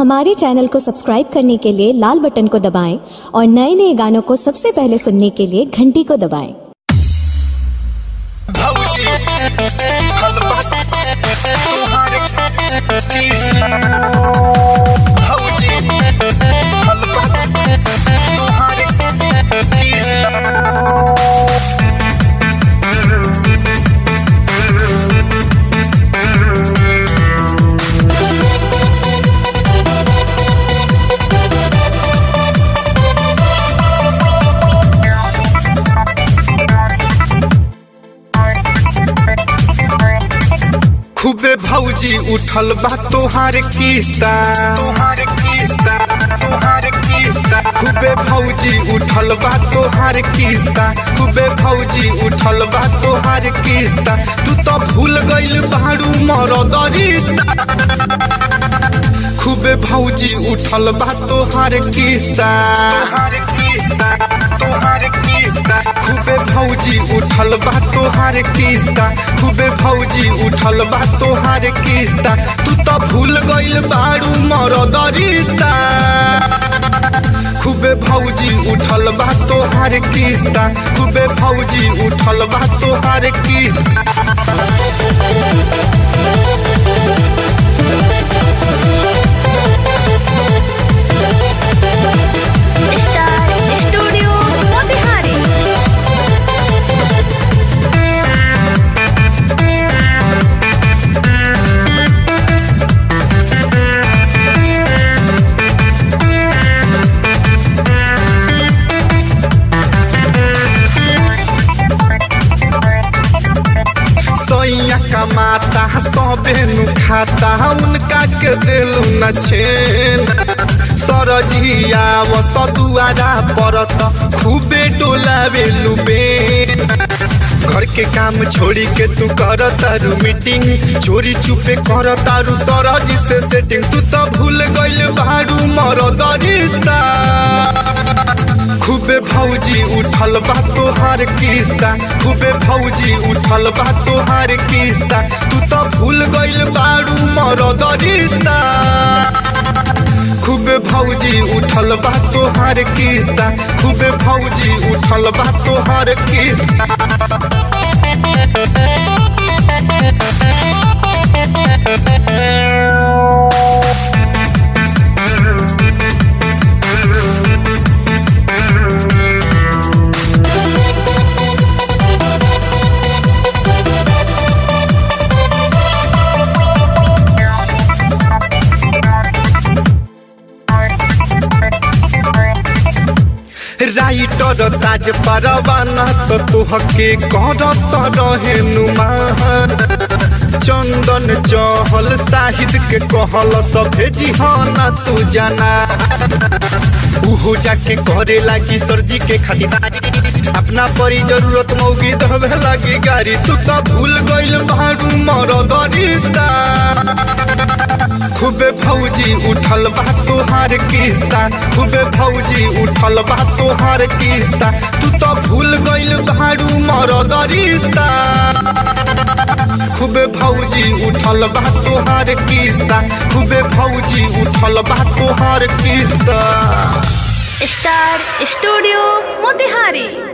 हमारे चैनल को सब्सक्राइब करने के लिए लाल बटन को दबाएं और नए नए गानों को सबसे पहले सुनने के लिए घंटी को दबाएं भौजी हलवा तुम्हारे तीसरा भौजी हलवा तुम्हारे तीसरा खूबे भौजी उठल बा तोहार किस्ता तोहार किस्ता तोहार किस्ता खूबे भौजी उठल बा तोहार किस्ता खूबे भौजी उठल बा तोहार किस्ता तू तो भूल गइल बाड़ू मरद रिश्ता खूबे भौजी उठल बा तोहार किस्ता तोहार किस्ता तोहार किस्ता खूबे भौजी उठल बा तोहार किस्ता खूबे भौजी उठल बा तोहार किस्ता तू तो भूल गइल बाड़ू मरद रिश्ता खूबे भौजी उठल बा तोहार किस्ता खूबे भौजी उठल बा तोहार किस्ता स्टार स्टूडियो मोतिहारी सैया कमाता सबे नु खाता उनका के दिल न छेन सरजिया व सदुआरा परत खूबे डोलावे लुबेन घर के काम छोड़ी के तू कर तारू मीटिंग चोरी चुपे कर तारू सरज से सेटिंग तू तो भूल गइल बारू मरद रिश्ता खूबे भौजी उठल बा तोहार किस्ता खूबे भौजी उठल बा तोहार किस्ता तू तो भूल गइल बारू मरद रिश्ता खूबे भौजी उठल बा तोहार किस्ता खूबे भौजी उठल बा तोहार किस्ता राइटर ताज परवाना तो तुहके करत रहे नुमान चंदन चहल साहिद के कहल सभे जिहाना तू जाना उहो जाके करे लागी सरजी के खातिरदारी अपना परी जरूरत मौगी दबे लागी गाड़ी तू तो भूल गइल बारू मरद रिश्ता खूबे भौजी उठल बा तोहार किस्ता खूबे भौजी उठल बा तोहार किस्ता तू तो भूल गइल बारू मरद रिश्ता खूबे भौजी उठल बा तोहार किस्ता खूबे भौजी उठल बा तोहार किस्ता स्टार स्टूडियो मोतिहारी